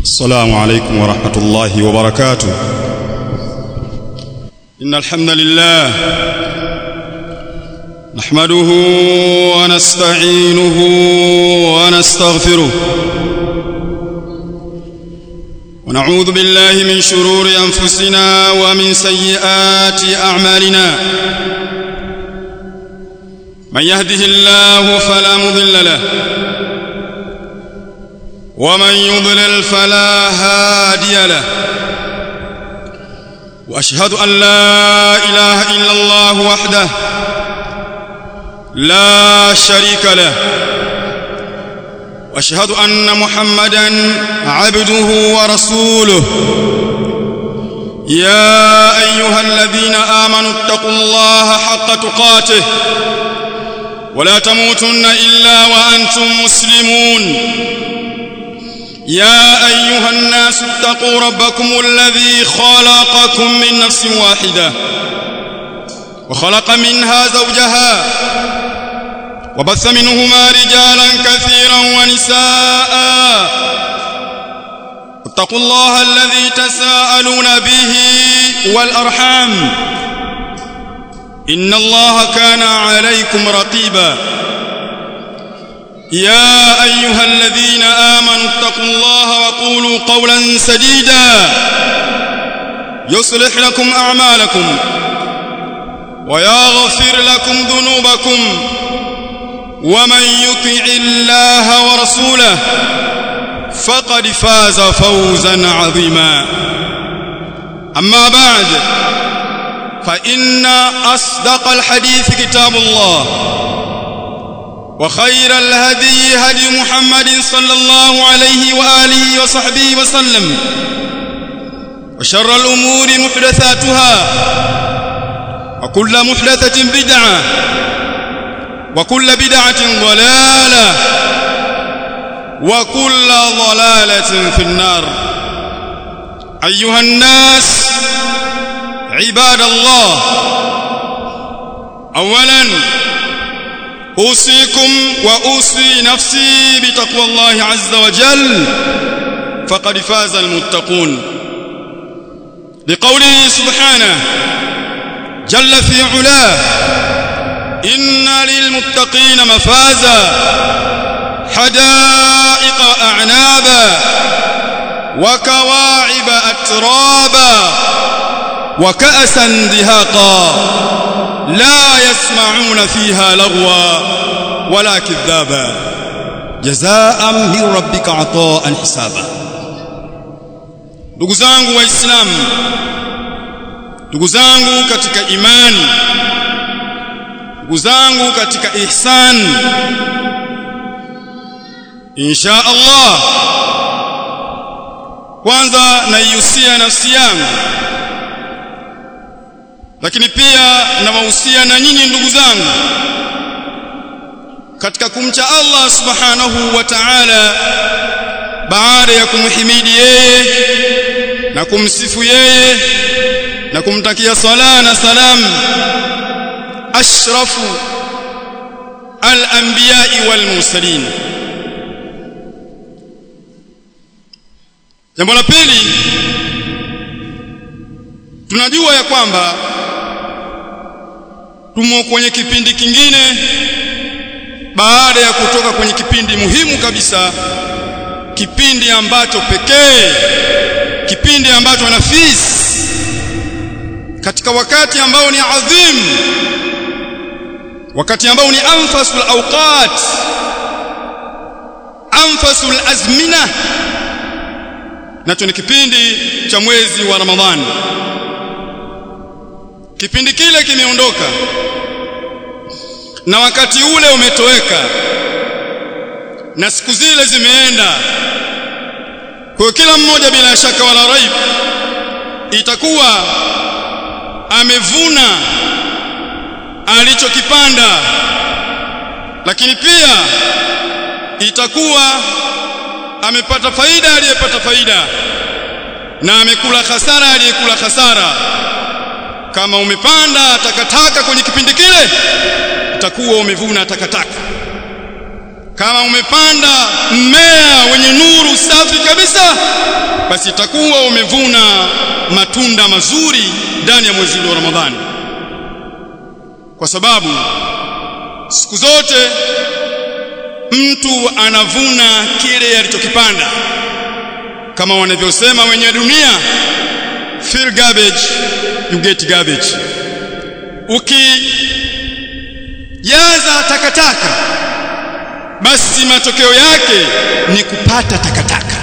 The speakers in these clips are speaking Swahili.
السلام عليكم ورحمة الله وبركاته إن الحمد لله نحمده ونستعينه ونستغفره ونعوذ بالله من شرور أنفسنا ومن سيئات أعمالنا من يهده الله فلا مضل له ومن يضلل فلا هادي له واشهد ان لا اله الا الله وحده لا شريك له واشهد ان محمدا عبده ورسوله يا ايها الذين امنوا اتقوا الله حق تقاته ولا تموتن الا وانتم مسلمون يا ايها الناس اتقوا ربكم الذي خلقكم من نفس واحده وخلق منها زوجها وبث منهما رجالا كثيرا ونساء اتقوا الله الذي تساءلون به والارحام ان الله كان عليكم رقيبا يا ايها الذين امنوا اتقوا الله وقولوا قولا سديدا يصلح لكم اعمالكم ويغفر لكم ذنوبكم ومن يطع الله ورسوله فقد فاز فوزا عظيما اما بعد فان اصدق الحديث كتاب الله وخير الهدي هدي محمد صلى الله عليه واله وصحبه وسلم وشر الامور محدثاتها وكل محدثه بدعه وكل بدعه ضلاله وكل ضلاله في النار ايها الناس عباد الله اولا اوصيكم واوصي نفسي بتقوى الله عز وجل فقد فاز المتقون لقوله سبحانه جل في علاه ان للمتقين مفازا حدائق اعنابا وكواعب اترابا وكأسا دهاقا لا يسمعون فيها لغوا ولا كذابا جزاء من ربك عطاء حسابا ndugu zangu waislamu ndugu zangu katika imani ndugu zangu katika ihsan insha Allah kwanza naihusia nafsi yangu lakini pia nawahusia na nyinyi ndugu zangu katika kumcha Allah subhanahu wa ta'ala baada ya kumhimidi yeye na kumsifu yeye na kumtakia sala na salam ashrafu al-anbiya'i wal mursalin jambo la pili tunajua ya kwamba tumo kwenye kipindi kingine baada ya kutoka kwenye kipindi muhimu kabisa kipindi ambacho pekee kipindi ambacho nafis katika wakati ambao ni adhim wakati ambao ni anfasul awqat anfasul azmina nacho ni kipindi cha mwezi wa Ramadhani kipindi kile kimeondoka na wakati ule umetoweka na siku zile zimeenda kwa kila mmoja bila shaka wala raib itakuwa amevuna alichokipanda lakini pia itakuwa amepata faida aliyepata faida na amekula hasara aliyekula hasara kama umepanda takataka kwenye kipindi kile utakuwa umevuna takataka kama umepanda mmea wenye nuru safi kabisa basi itakuwa umevuna matunda mazuri ndani ya mwezi wa Ramadhani kwa sababu siku zote mtu anavuna kile alichokipanda kama wanavyosema wenye dunia fill garbage you get garbage ukijaza takataka basi matokeo yake ni kupata takataka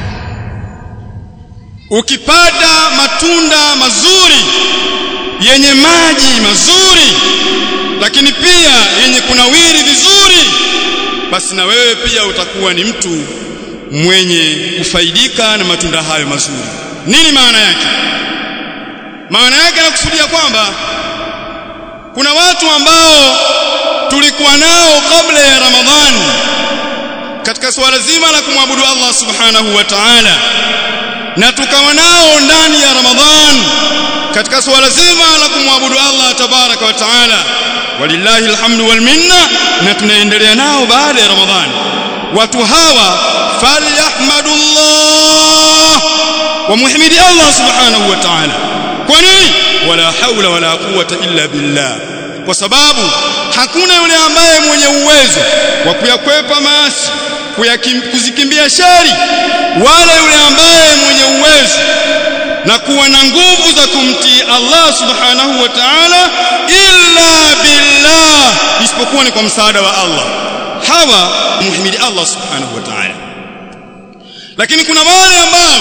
ukipata matunda mazuri yenye maji mazuri lakini pia yenye kunawiri vizuri basi na wewe pia utakuwa ni mtu mwenye kufaidika na matunda hayo mazuri nini maana yake maana yake nakusudia kwamba kuna watu ambao tulikuwa nao kabla ya Ramadhani katika swala zima la kumwabudu Allah subhanahu wa ta'ala na tukawa nao ndani ya Ramadhani katika swala zima la kumwabudu Allah tabaraka wa taala walillahi alhamdu wal minna na tunaendelea nao baada ya Ramadhani watu hawa falyahmadullah wa muhimidi Allah subhanahu wa ta'ala kwa nini wala haula wala quwwata illa billah kwa sababu hakuna yule ambaye mwenye uwezo wa kuyakwepa maasi kuzikimbia shari wala yule ambaye mwenye uwezo na kuwa na nguvu za kumtii Allah subhanahu wa ta'ala illa billah isipokuwa ni kwa msaada wa Allah hawa muhimidi Allah subhanahu wa ta'ala lakini kuna wale ambao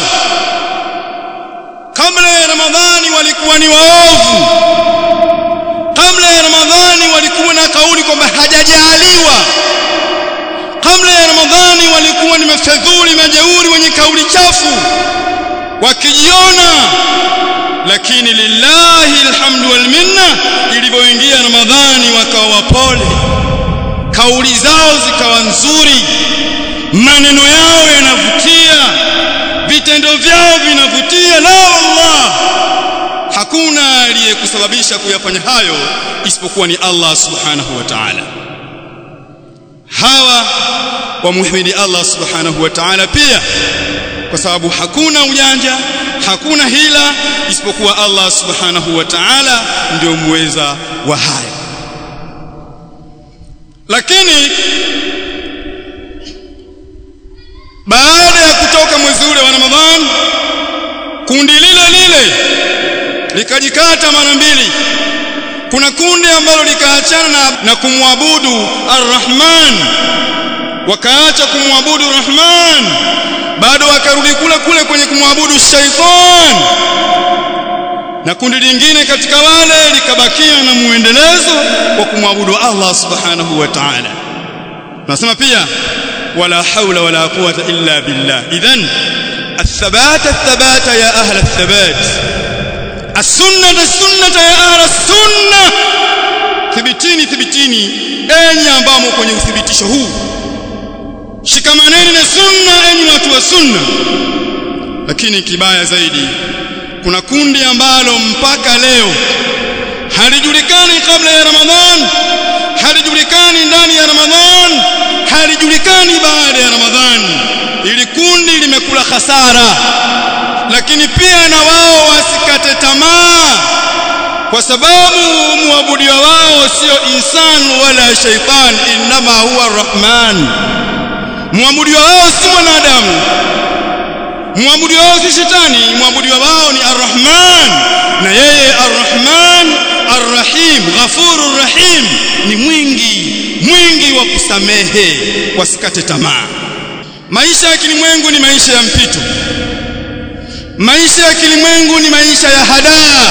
kabla ya Ramadhani walikuwa ni waovu kabla ya Ramadhani walikuwa na kauli kwamba hajajaliwa kabla ya Ramadhani walikuwa ni mafedhuli majeuri wenye kauli chafu wakijiona lakini lillahi alhamdu wal minna ilivyoingia Ramadhani wakawa wapole kauli zao zikawa nzuri maneno yao yanavutia vitendo vyao vinavutia la Allah hakuna aliyekusababisha kuyafanya hayo isipokuwa ni Allah subhanahu wa ta'ala hawa wamuhimidi Allah subhanahu wa ta'ala pia kwa sababu hakuna ujanja hakuna hila isipokuwa Allah subhanahu wa ta'ala ndio muweza wa haya lakini baada ya kutoka mwezi ule wa Ramadhan kundi lile lile likajikata mara mbili kuna kundi ambalo likaachana na, na kumwabudu Ar-Rahman wakaacha kumwabudu Rahman bado wakarudi kule kule kwenye kumwabudu shaitan na kundi lingine katika wale likabakia na muendelezo wa kumwabudu Allah subhanahu wa ta'ala nasema pia wala haula wala quwwata illa billah idhan الثبات الثبات يا أهل الثبات السنة السنة يا أهل السنة thibitini thibitini enyi ambao kwenye uthibitisho huu shikamaneni na sunna enyi watu wa sunna lakini kibaya zaidi kuna kundi ambalo mpaka leo halijulikani kabla ya Ramadhan halijulikani ndani ya Ramadhan halijulikani baada ya Ramadhan ili kundi limekula hasara lakini pia na wao wasikate tamaa kwa sababu muabudiwa wao sio insan wala shaitan inma huwa rahman muabudiwa wao si mwanadamu muabudiwa wao si shetani muabudiwa wao ni arrahman na yeye arrahman arrahim ghafurur rahim ni mwingi mwingi wa kusamehe wasikate tamaa maisha ya kilimwengu ni maisha ya mpito maisha ya kilimwengu ni maisha ya hadaa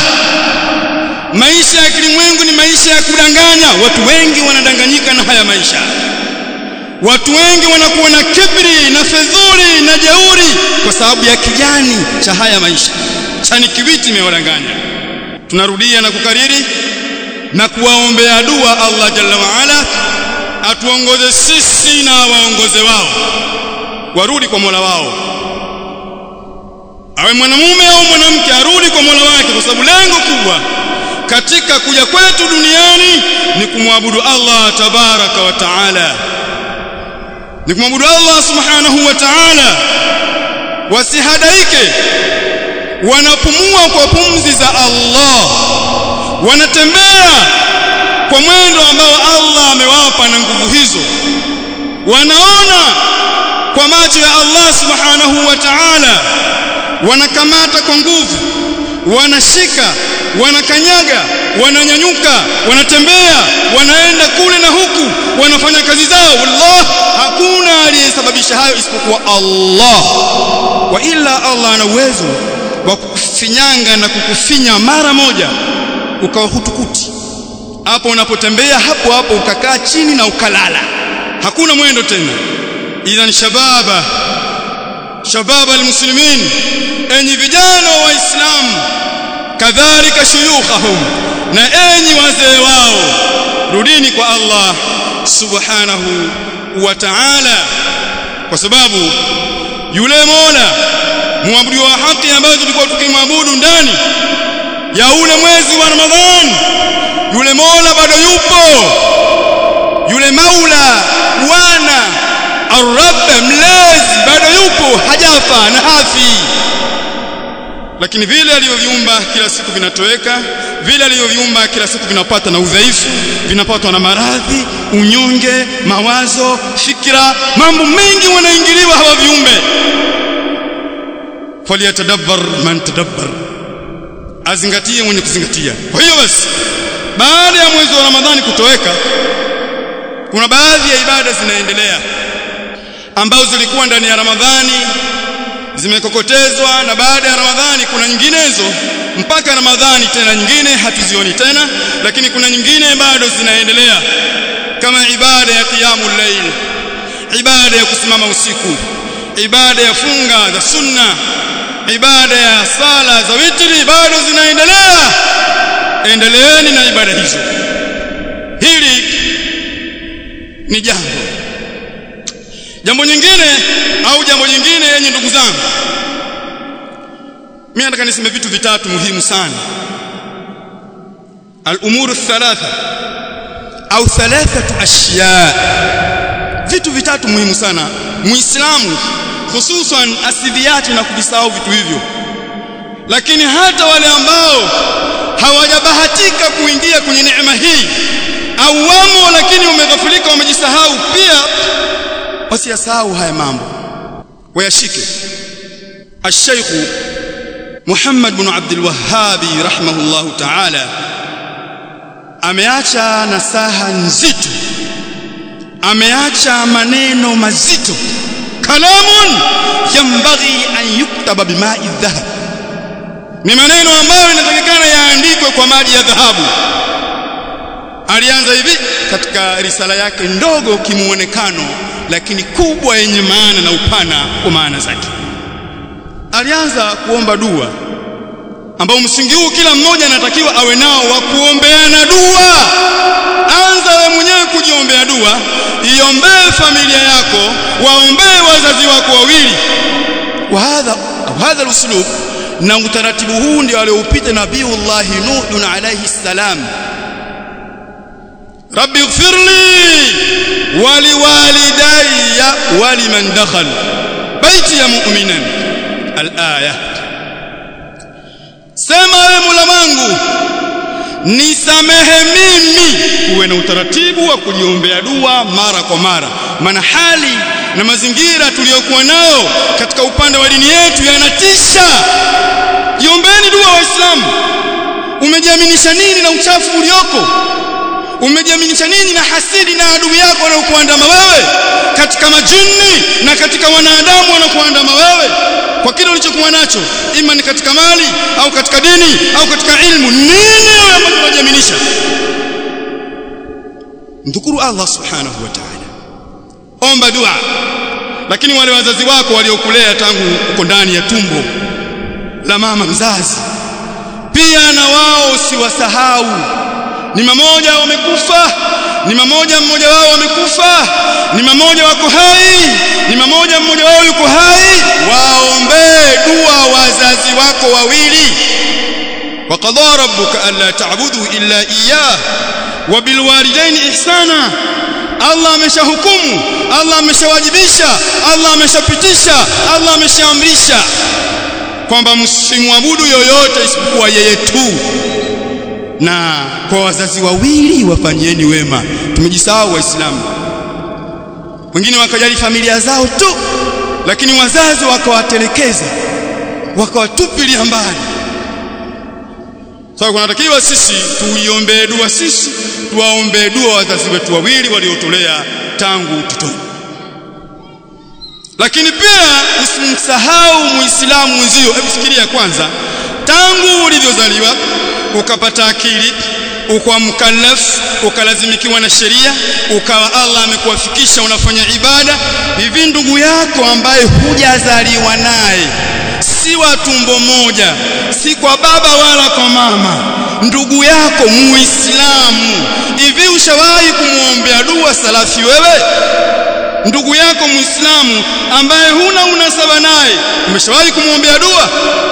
maisha ya kilimwengu ni maisha ya kudanganya watu wengi wanadanganyika na haya maisha watu wengi wanakuwa na kibri na fedhuli na jeuri kwa sababu ya kijani cha haya maisha chani kiwiti imewadanganya tunarudia na kukariri na kuwaombea dua Allah jalla waala atuongoze sisi na waongoze wao warudi kwa Mola wao awe mwanamume au mwanamke arudi kwa Mola wake kwa sababu lengo kubwa katika kuja kwetu duniani ni kumwabudu Allah tabaraka wa taala ni kumwabudu Allah subhanahu wa ta'ala wasihadaike wanapumua kwa pumzi za Allah wanatembea kwa mwendo ambao Allah amewapa na nguvu hizo wanaona kwa macho ya Allah subhanahu wa ta'ala wanakamata kwa nguvu wanashika wanakanyaga wananyanyuka wanatembea wanaenda kule na huku wanafanya kazi zao wallah hakuna aliyesababisha hayo isipokuwa Allah wa illa Allah ana uwezo wa kukufinyanga na kukufinya mara moja ukawa hutukuti hapo unapotembea hapo hapo ukakaa chini na ukalala hakuna mwendo tena idhan shababa shababa almuslimin enyi vijana wa waislamu kadhalika shuyukhahum na enyi wazee wao rudini kwa Allah subhanahu wa ta'ala kwa sababu yule Mola muabudu wa haki ambaye tulikuwa tukimwabudu ndani ya ule mwezi wa Ramadhani yule Mola bado yupo yule Maula Bwana Ar-Rabb mlezi bado yupo hajafa na hafi lakini vile alivyoviumba kila siku vinatoweka vile alivyoviumba kila siku vinapata na udhaifu vinapatwa na maradhi unyonge mawazo fikra mambo mengi wanaingiliwa hawa viumbe falyatadabbar man tadabbar azingatie mwenye kuzingatia kwa hiyo basi baada ya mwezi wa ramadhani kutoweka kuna baadhi ya ibada zinaendelea ambazo zilikuwa ndani ya ramadhani zimekokotezwa na baada ya ramadhani kuna nyinginezo mpaka ramadhani tena nyingine hatuzioni tena lakini kuna nyingine bado zinaendelea kama ibada ya qiyamul layl ibada ya kusimama usiku ibada ya funga za sunna ibada ya sala za witri bado zinaendelea endeleeni na ibada hizo hili ni jambo jambo nyingine au jambo nyingine yenye ndugu zangu mimi nataka niseme vitu vitatu muhimu sana al-umuru thalatha au thalathatu ashya vitu vitatu muhimu sana muislamu hususan asiviache na kuvisahau vitu hivyo lakini hata wale ambao hawajabahatika kuingia kwenye neema hii au wamo lakini wameghafulika wamejisahau pia wasiyasahau haya mambo wayashike الشيخ محمد بن عبد الوهاب رحمه الله تعالى ameacha nasaha nzito ameacha maneno mazito kalamun yambaghi an yuktaba bima'i dhahab ni maneno ambayo inatakikana yaandikwe kwa maji ya dhahabu alianza hivi katika risala yake ndogo kimuonekano lakini kubwa yenye maana na upana wa maana zake alianza kuomba dua ambao msingi huu kila mmoja anatakiwa awe nao wa kuombeana dua anza wewe mwenyewe kujiombea dua iombee familia yako waombee wazazi wako wawili wa hadha au hadha uslub na utaratibu huu ndio alioupita nabiiullah nuh alayhi salam rabbi ighfir li waliwalidayya waliman dakhal baiti ya mu'minan al-aya sema wewe Mola wangu nisamehe mimi uwe na utaratibu wa kujiombea dua mara kwa mara maana hali na mazingira tuliyokuwa nayo katika upande wa dini yetu yanatisha jiombeni dua waislamu umejiaminisha nini na uchafu ulioko umejiaminisha nini na hasidi na adui yako wanaokuandama wewe katika majini na katika wanadamu wanaokuandama wewe kwa kile ulichokuwa nacho ima ni katika mali au katika dini au katika ilmu nini wewe ambacho unajiaminisha mdhukuru Allah subhanahu wa ta'ala omba dua lakini wale wazazi wako waliokulea tangu uko ndani ya tumbo la mama mzazi pia na wao usiwasahau ni mamoja wamekufa ni mamoja mmoja wao wamekufa ni mamoja wako hai ni mamoja mmoja wao yuko hai waombee dua wazazi wako wawili وقضى ربك ألا تعبدوا إلا إياه وبالوالدين إحسانا Allah ameshahukumu Allah ameshawajibisha Allah ameshapitisha Allah ameshaamrisha kwamba msimwabudu yoyote isipokuwa yeye tu na kwa wazazi wawili wafanyeni wema tumejisahau waislamu wengine wakajali familia zao tu lakini wazazi wakawatelekeza wakawatupilia mbali sasa so, kunatakiwa sisi tuiombee dua sisi tuwaombee dua wazazi wetu wawili waliotolea tangu utotoni lakini pia usimsahau muislamu mwenzio hebu fikiria kwanza tangu ulivyozaliwa ukapata akili ukawa mukallaf ukalazimikiwa na sheria ukawa Allah amekuwafikisha unafanya ibada hivi ndugu yako ambaye hujazaliwa naye si wa tumbo moja si kwa baba wala kwa mama ndugu yako muislamu hivi ushawahi kumwombea dua salafi wewe ndugu yako muislamu ambaye huna unasaba naye umeshawahi kumwombea dua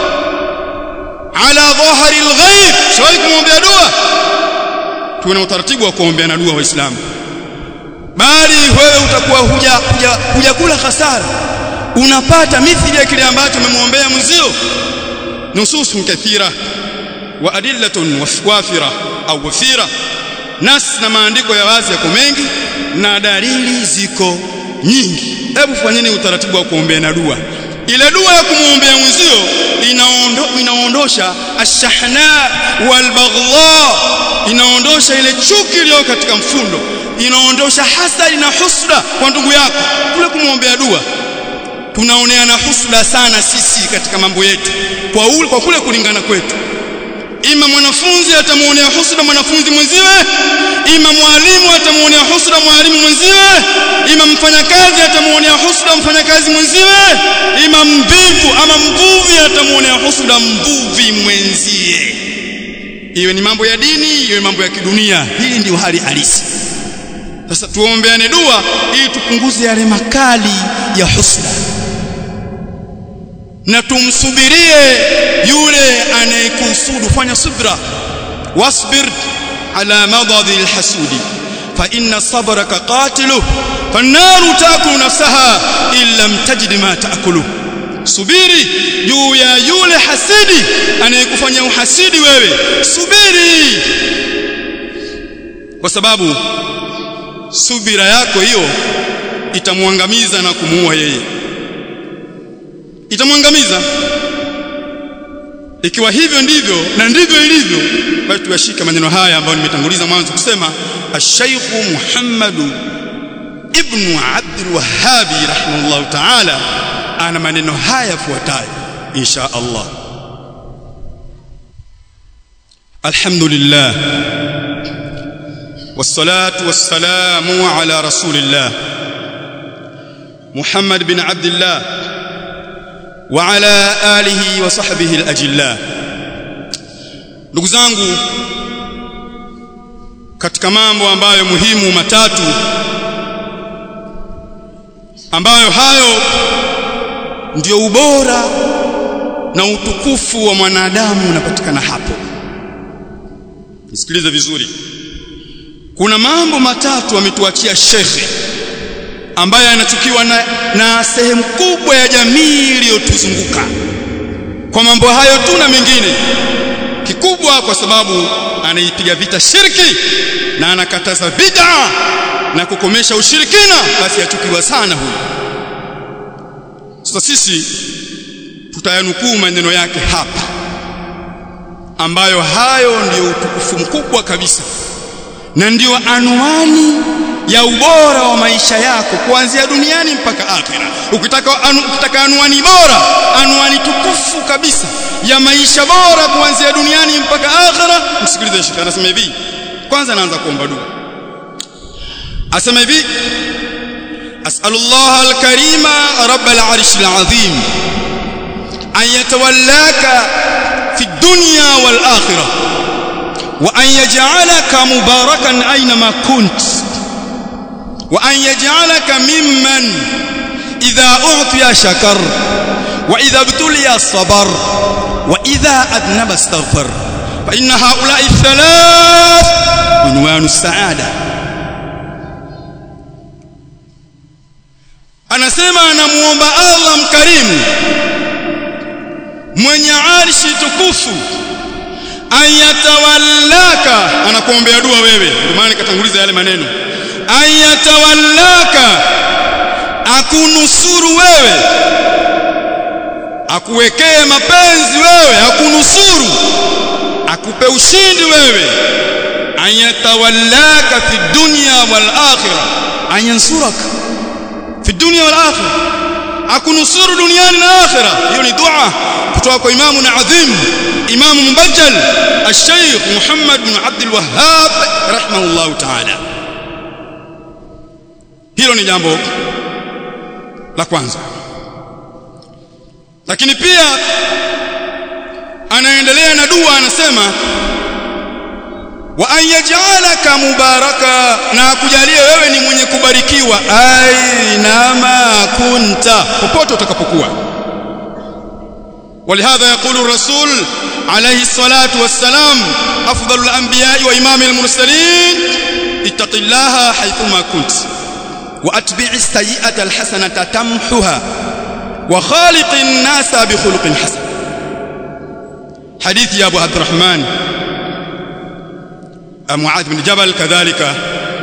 ala dhahari alghaib ushawahi kumwombea dua tuwe na utaratibu wa kuombeana dua waislamu bali wewe utakuwa huja huja hujakula hasara unapata mithili ya kile ambacho umemwombea mwenzio nususun kathira wa adillatun wafira au wafira nas na maandiko ya wazi yako mengi na dalili ziko nyingi hebu fanyeni utaratibu wa kuombeana dua ile dua ya kumwombea mwenzio inaondo, inaondosha ashahna walbaghdha inaondosha ile chuki iliyo katika mfundo inaondosha hasadi na husda kwa ndugu yako kule kumwombea dua tunaoneana husda sana sisi katika mambo yetu kwa ule, kwa kule kulingana kwetu ima mwanafunzi atamuonea husda mwanafunzi mwenziwe ima mwalimu atamuonea husda mwalimu mwenziwe ima mfanyakazi atamuonea husda mfanyakazi mwenziwe ima mvivu ama mvuvi atamuonea husda mvuvi mwenzie iwe ni mambo ya dini iwe mambo ya kidunia hii ndio hali halisi sasa tuombeane dua ili tupunguze yale makali ya husda na tumsubirie yule anayekusudu fanya subra wasbir ala madadi alhasudi fa inna sabraka qatilu fannaru taakulu nafsaha in lam tajid ma taakulu subiri juu ya yule hasidi anayekufanya uhasidi wewe subiri kwa sababu subira yako hiyo itamwangamiza na kumuua yeye itamwangamiza ikiwa hivyo ndivyo na ndivyo ilivyo basi tuyashike maneno haya ambayo nimetanguliza mwanzo kusema ash-Sheikh Muhammad ibn Abdul Wahhab rahimahullah ta'ala ana maneno haya yafuatayo insha Allah alhamdulillah والصلاه والسلام على رسول الله محمد بن عبد الله وعلى آله وصحبه الأجلاء ndugu zangu katika mambo ambayo muhimu matatu ambayo hayo ndio ubora na utukufu wa mwanadamu unapatikana hapo nisikilize vizuri kuna mambo matatu ametuachia shekhe ambaye anachukiwa na, na sehemu kubwa ya jamii iliyotuzunguka kwa mambo hayo tu na mengine kikubwa kwa sababu anaipiga vita shirki na anakataza bid'a na kukomesha ushirikina basi achukiwa sana huyu sasa sisi tutayanukuu maneno yake hapa ambayo hayo ndiyo utukufu mkubwa kabisa na ndiyo anwani ya ubora wa maisha yako kuanzia duniani mpaka akhera ukitaka anu, ukitaka anwani bora anwani tukufu kabisa ya maisha bora kuanzia duniani mpaka akhera msikilize shekhi anasema hivi kwanza anaanza kuomba dua asema hivi as'alullah alkarima rabbal arshil azim an yatawallaka fi dunya wal akhirah wa an yaj'alaka mubarakan aynama kunt وأن يجعلك ممن إذا أعطي شكر وإذا ابتلي صبر وإذا أذنب استغفر فإن هؤلاء الثلاث عنوان السعادة anasema anamuomba Allah mkarimu mwenye arshi tukufu ayatawallaka anakuombea dua wewe ndio maana nikatanguliza yale maneno ayatawallaka akunusuru wewe akuwekee mapenzi wewe akunusuru akupe ushindi wewe ayatawallaka fi dunya wal akhirah ayansuraka fi dunya wal akhirah akunusuru duniani na akhirah hiyo ni dua kutoka kwa imamu na adhim imamu mubajjal al-sheikh Muhammad bin Abdul Wahhab rahimahullah ta'ala hilo ni jambo la kwanza lakini pia anaendelea na dua anasema wa an yaj'alaka mubaraka na akujalie wewe ni mwenye kubarikiwa ainama kunta popote utakapokuwa ولهذا يقول الرسول عليه الصلاة والسلام أفضل الأنبياء وإمام المرسلين اتق الله حيثما كنت وأتبع السيئة الحسنة تمحها وخالق الناس بخلق حسن حديث يا أبو عبد الرحمن معاذ بن جبل كذلك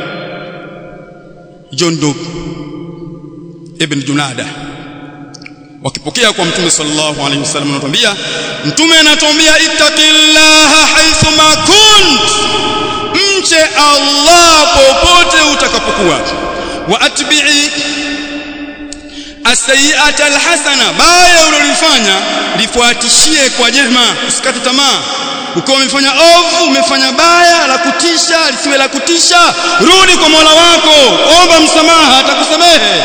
جندب ابن جناده wakipokea kwa mtume sallallahu alaihi wasallam anatuambia mtume anatuambia ittaqillaha haythu ma kunt mche Allah popote utakapokuwa wa atbi'i as-sayyi'ata al-hasana baya ulilofanya lifuatishie kwa jema usikate tamaa ukiwa umefanya ovu umefanya baya la kutisha lisiwe la kutisha rudi kwa Mola wako omba msamaha atakusamehe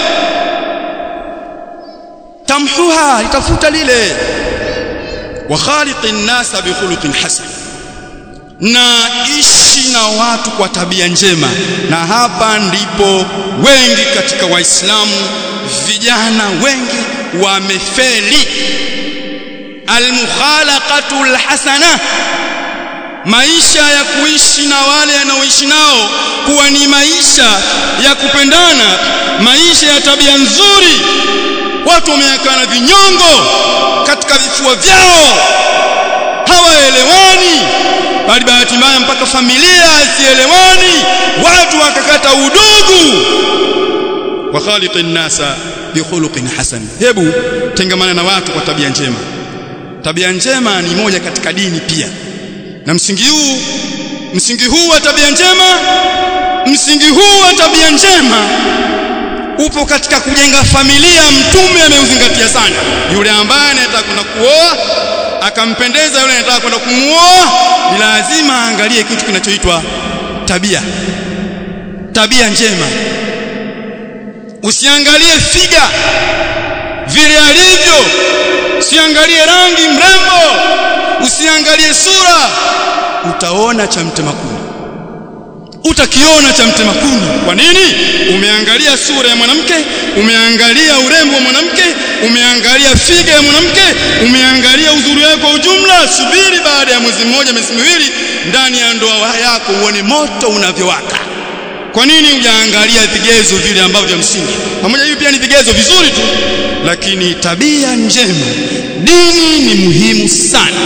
tamhuha litafuta lile wa khaliqin nasa bi khuluqin hasan na ishi na watu kwa tabia njema na hapa ndipo wengi katika waislamu vijana wengi wamefeli almukhalaqatu alhasana maisha ya kuishi na wale wanaoishi nao kuwa ni maisha ya kupendana maisha ya tabia nzuri watu wameakana vinyongo katika vifua vyao hawaelewani bali bahati mbaya mpaka familia isielewani watu wakakata udugu wa khaliqin nasa bi khuluqin hasan hebu tengamana na watu kwa tabia njema tabia njema ni moja katika dini pia na msingi huu msingi huu wa tabia njema msingi huu wa tabia njema upo katika kujenga familia mtume ameuzingatia sana yule ambaye anataka kwenda kuoa akampendeza yule anataka kwenda kumuoa ni lazima aangalie kitu kinachoitwa tabia tabia njema usiangalie figa vile alivyo usiangalie rangi mrembo usiangalie sura utaona cha mtema kuni utakiona cha mtema kuni kwa nini umeangalia sura ya mwanamke umeangalia urembo wa mwanamke umeangalia figa ya mwanamke umeangalia uzuri wake kwa ujumla subiri baada ya mwezi mmoja miezi miwili ndani ya ndoa yako uone moto unavyowaka kwa nini hujaangalia vigezo vile ambavyo vya msingi pamoja hivi pia ni vigezo vizuri tu lakini tabia njema dini ni muhimu sana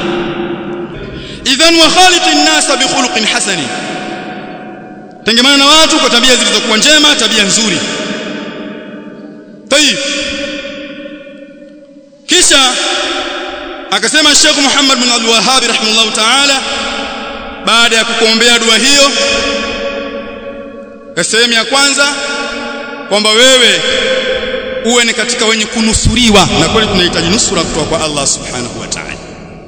idhan wa khaliqin nasa bi khuluqin hasani tengemana na watu kwa tabia zilizokuwa njema tabia nzuri tayib kisha akasema Sheikh Muhammad bin Abdul Wahhab rahimahullah ta'ala baada ya kukuombea dua hiyo sehemu ya kwanza kwamba wewe uwe ni katika wenye kunusuriwa na kweli tunahitaji nusura kutoka kwa Allah subhanahu wa ta'ala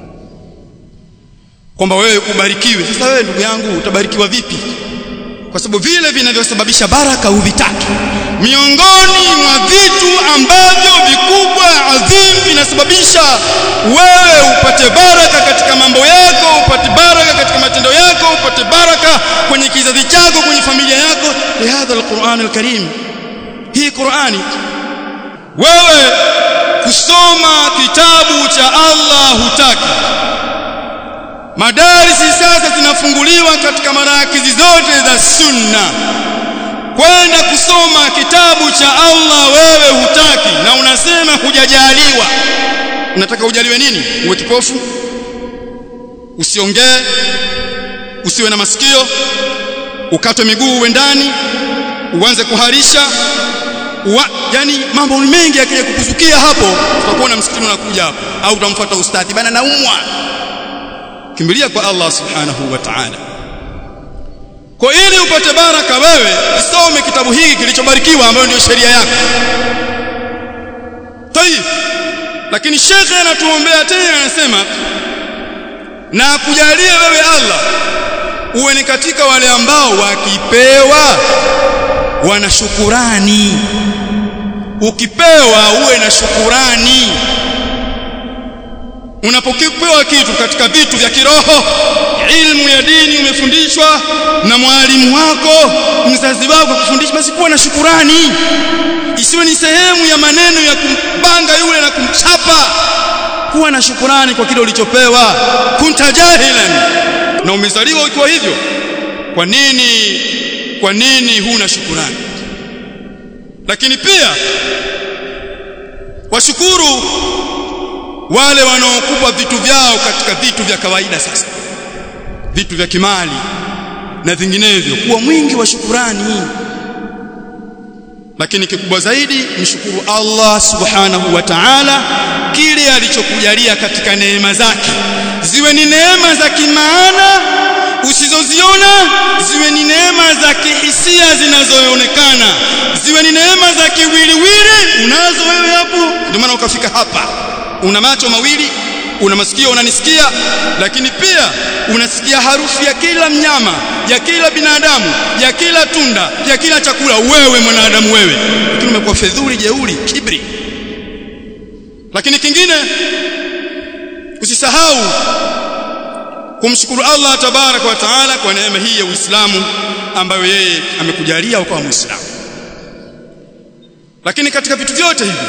kwamba wewe ubarikiwe sasa wewe ndugu yangu utabarikiwa vipi kwa sababu vile vinavyosababisha baraka huvitaki miongoni mwa vitu ambavyo vikubwa adhim vinasababisha wewe upate baraka katika mambo yako upate baraka katika matendo yako upate baraka kwenye kizazi chako kwenye familia yako ni hadha alquran alkarim hii qurani wewe kusoma kitabu cha Allah hutaki madarisi sasa zinafunguliwa katika marakizi zote za sunna kwenda kusoma kitabu cha Allah wewe hutaki na unasema hujajaliwa unataka ujaliwe nini uwe kipofu usiongee usiwe na masikio ukatwe miguu uwe ndani uanze kuharisha Uwa, yani mambo mengi yakija kukuzukia hapo utakuona msikitini unakuja hapo au utamfuata ustadhi bana naumwa kimbilia kwa Allah subhanahu wa ta'ala kwa ili upate baraka wewe isome kitabu hiki kilichobarikiwa ambayo ndio sheria yako tayib lakini shekhe anatuombea tena anasema na kujalia wewe Allah uwe ni katika wale ambao wakipewa wana shukurani ukipewa uwe na shukurani unapokipewa kitu katika vitu vya kiroho ilmu ya dini umefundishwa na mwalimu wako mzazi wako kufundisha basi kuwa na shukurani isiwe ni sehemu ya maneno ya kumpanga yule na kumchapa kuwa na shukurani kwa kile ulichopewa kunta jahilan na umezaliwa ukiwa hivyo kwa nini kwa nini huna shukurani lakini pia washukuru wale wanaokupa vitu vyao katika vitu vya kawaida sasa vitu vya kimali na vinginevyo kuwa mwingi wa shukurani lakini kikubwa zaidi mshukuru Allah subhanahu wa ta'ala kile alichokujalia katika neema zake ziwe ni neema za kimaana usizoziona ziwe ni neema za kihisia zinazoonekana ziwe ni neema za kiwiliwili unazo wewe hapo ndio maana ukafika hapa una macho mawili una masikio unanisikia lakini pia unasikia harufu ya kila mnyama ya kila binadamu ya kila tunda ya kila chakula wewe mwanadamu wewe lakini umekuwa fedhuli jeuri kibri lakini kingine usisahau kumshukuru Allah tabaraka wa taala kwa neema hii ya Uislamu ambayo yeye amekujalia ukawa Muislamu lakini katika vitu vyote hivi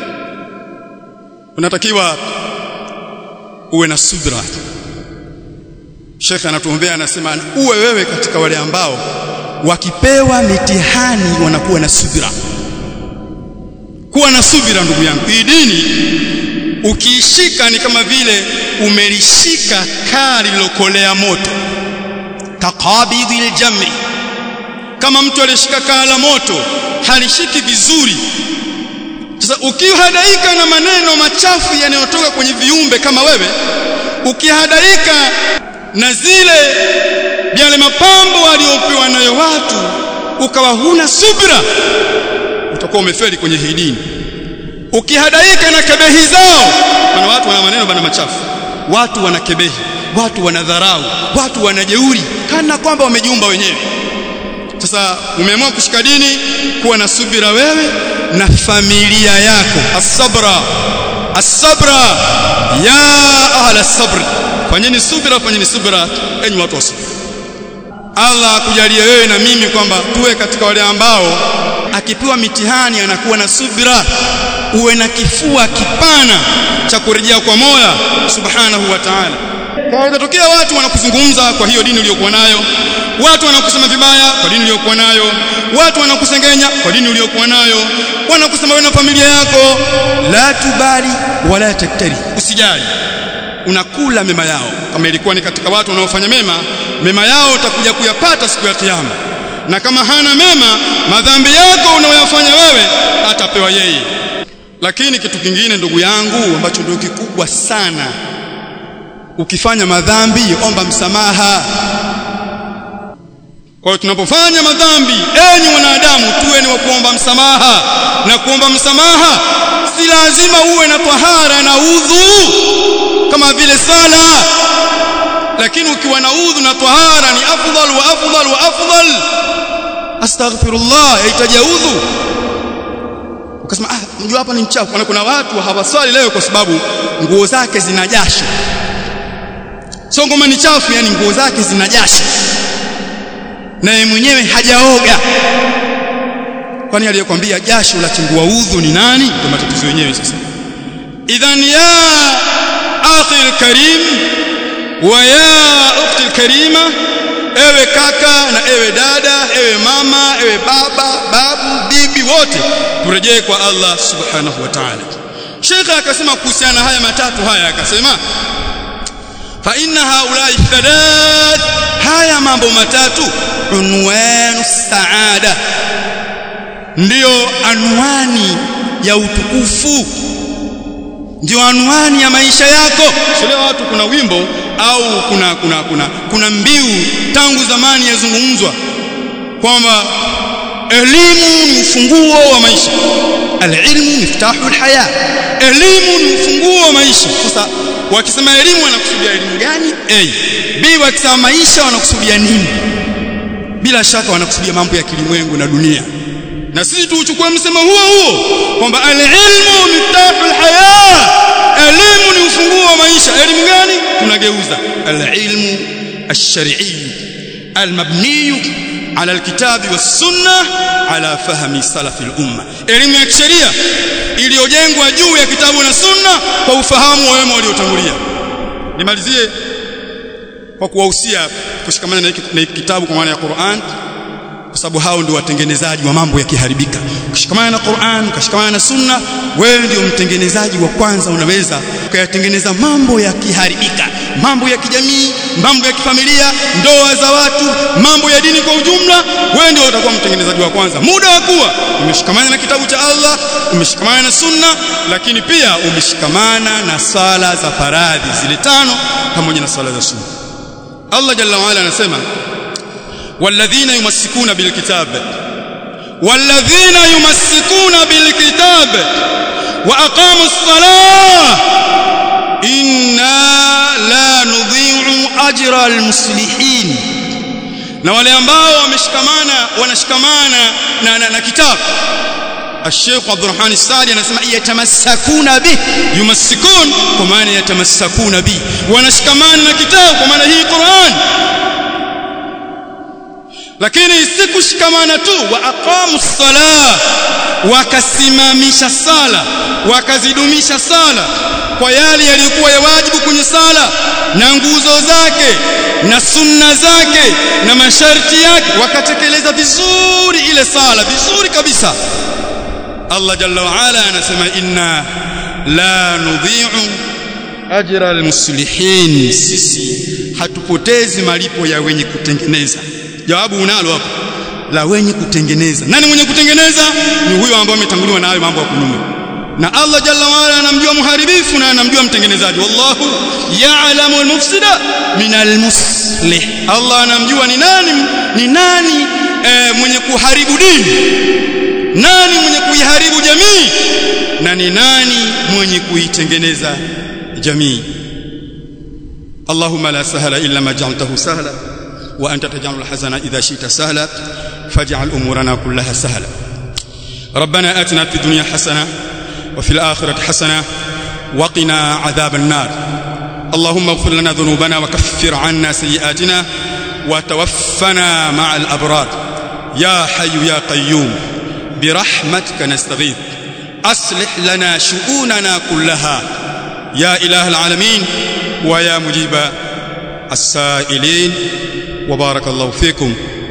unatakiwa uwe na subra Sheikh anatuombea anasema uwe wewe katika wale ambao wakipewa mitihani wanakuwa na subira kuwa na subira ndugu yangu hii dini ukiishika ni kama vile umelishika kaa lililokolea moto kaqabidhil jamri kama mtu alishika kaa la moto halishiki vizuri sasa ukihadaika na maneno machafu yanayotoka kwenye viumbe kama wewe ukihadaika na zile yale mapambo waliopewa nayo watu ukawa huna subra utakuwa umefeli kwenye hii dini ukihadaika na kebehi zao maana watu wana maneno bana machafu watu wana kebehi watu wana dharau watu wana jeuri kana kwamba wamejiumba wenyewe sasa umeamua kushika dini kuwa na subira wewe na familia yako as-sabra as-sabra ya ahla sabr fanyeni subira fanyeni subira enyi watu wa subira Allah akujalie wewe na mimi kwamba tuwe katika wale ambao akipewa mitihani anakuwa na subira uwe na kifua kipana cha kurejea kwa Mola subhanahu wa ta'ala kwa itatokea watu wanakuzungumza kwa hiyo dini uliyokuwa nayo watu wanakusema vibaya kwa dini uliyokuwa nayo watu wanakusengenya kwa dini uliyokuwa nayo wanakusema wewe na familia yako la tubali wala taktari usijali unakula mema yao kama ilikuwa ni katika watu wanaofanya mema mema yao utakuja kuyapata siku ya kiyama na kama hana mema madhambi yako unayoyafanya wewe atapewa yeye lakini kitu kingine ndugu yangu ambacho ndio kikubwa sana ukifanya madhambi omba msamaha kwa hiyo tunapofanya madhambi enyi wanadamu tuwe ni wa kuomba msamaha na kuomba msamaha si lazima uwe na tahara na udhu kama vile sala lakini ukiwa na udhu na tahara ni afdal wa afdal wa afdal astaghfirullah yahitaji udhu ukasema ah mjua hapa ni mchafu na kuna watu hawaswali leo kwa sababu nguo zake zina jasho sio ngoma ni chafu yani nguo zake zina jasho na yeye mwenyewe hajaoga kwani aliyekwambia jasho la chingua udhu ni nani ndio matatizo yenyewe sasa idhan ya akhi alkarim wa ya ukhti alkarima ewe kaka na ewe dada ewe mama ewe baba babu bibi wote turejee kwa Allah subhanahu wa ta'ala Sheikh akasema kuhusiana haya matatu haya akasema fa inna haulai thalat haya mambo matatu unwanu saada ndiyo anwani ya utukufu ndio anwani ya maisha yako sio watu kuna wimbo au kuna kuna kuna kuna mbiu tangu zamani yazungumzwa kwamba elimu ni ufunguo wa maisha alilmu miftahu alhaya elimu ni ufunguo wa maisha sasa wakisema elimu wanakusudia elimu gani a b wakisema maisha wanakusudia nini bila shaka wanakusudia mambo ya kilimwengu na dunia na sisi tuuchukue msemo huo huo kwamba alilmu miftahu alhaya elimu ni ufunguo wa maisha elimu gani tunageuza alilmu الشرعي المبني على الكتاب والسنة على فهم سلف الأمة elimu ya kisheria iliyojengwa juu ya kitabu na sunna kwa ufahamu wa wema waliotangulia nimalizie kwa kuwahusia kushikamana na kitabu kwa maana ya Qur'an kwa sababu hao ndio watengenezaji wa mambo yakiharibika ukishikamana na Qur'an ukashikamana na Sunna wewe ndio mtengenezaji wa kwanza unaweza ukayatengeneza mambo yakiharibika mambo ya kijamii mambo ya kifamilia ndoa za watu mambo ya dini kwa ujumla wewe ndio utakuwa mtengenezaji wa kwanza muda wa kuwa umeshikamana na kitabu cha Allah umeshikamana na Sunna lakini pia umeshikamana na sala za faradhi zile tano pamoja na sala za sunna Allah jalla wa ala anasema والذين يمسكون بالكتاب والذين يمسكون بالكتاب وأقاموا الصلاة إنا لا نضيع أجر المصلحين na wale ambao wameshikamana wanashikamana na, na, na kitabu الشيخ عبد الرحمن السعدي anasema yatamassakuna bih yumassikun kwa maana yatamassakuna bi wanashikamana na kitabu kwa maana hii Qur'an lakini si kushikamana tu wa aqamu ssalah wakasimamisha sala wakazidumisha sala kwa yale yaliyokuwa ya wajibu kwenye sala na nguzo zake na sunna zake na masharti yake wakatekeleza vizuri ile sala vizuri kabisa Allah jalla wa ala anasema inna la nudhi'u ajra almuslihin sisi hatupotezi malipo ya wenye kutengeneza jawabu unalo hapo la wenye kutengeneza nani mwenye kutengeneza ni huyo ambaye ametanguliwa na hayo mambo ya kunyume na Allah jalla waala anamjua muharibifu na anamjua mtengenezaji wallahu ya'lamu al-mufsida min al-muslih Allah anamjua ni nani ni nani e, mwenye kuharibu dini nani mwenye kuiharibu jamii na ni nani mwenye kuitengeneza jamii Allahumma la sahla illa ma ja'altahu sahla وأنت تجعل الحزن إذا شئت سهلا فاجعل أمورنا كلها سهلا ربنا آتنا في الدنيا حسنة وفي الآخرة حسنة وقنا عذاب النار اللهم اغفر لنا ذنوبنا وكفر عنا سيئاتنا وتوفنا مع الأبرار يا حي يا قيوم برحمتك نستغيث أصلح لنا شؤوننا كلها يا إله العالمين ويا مجيب السائلين وبارك الله فيكم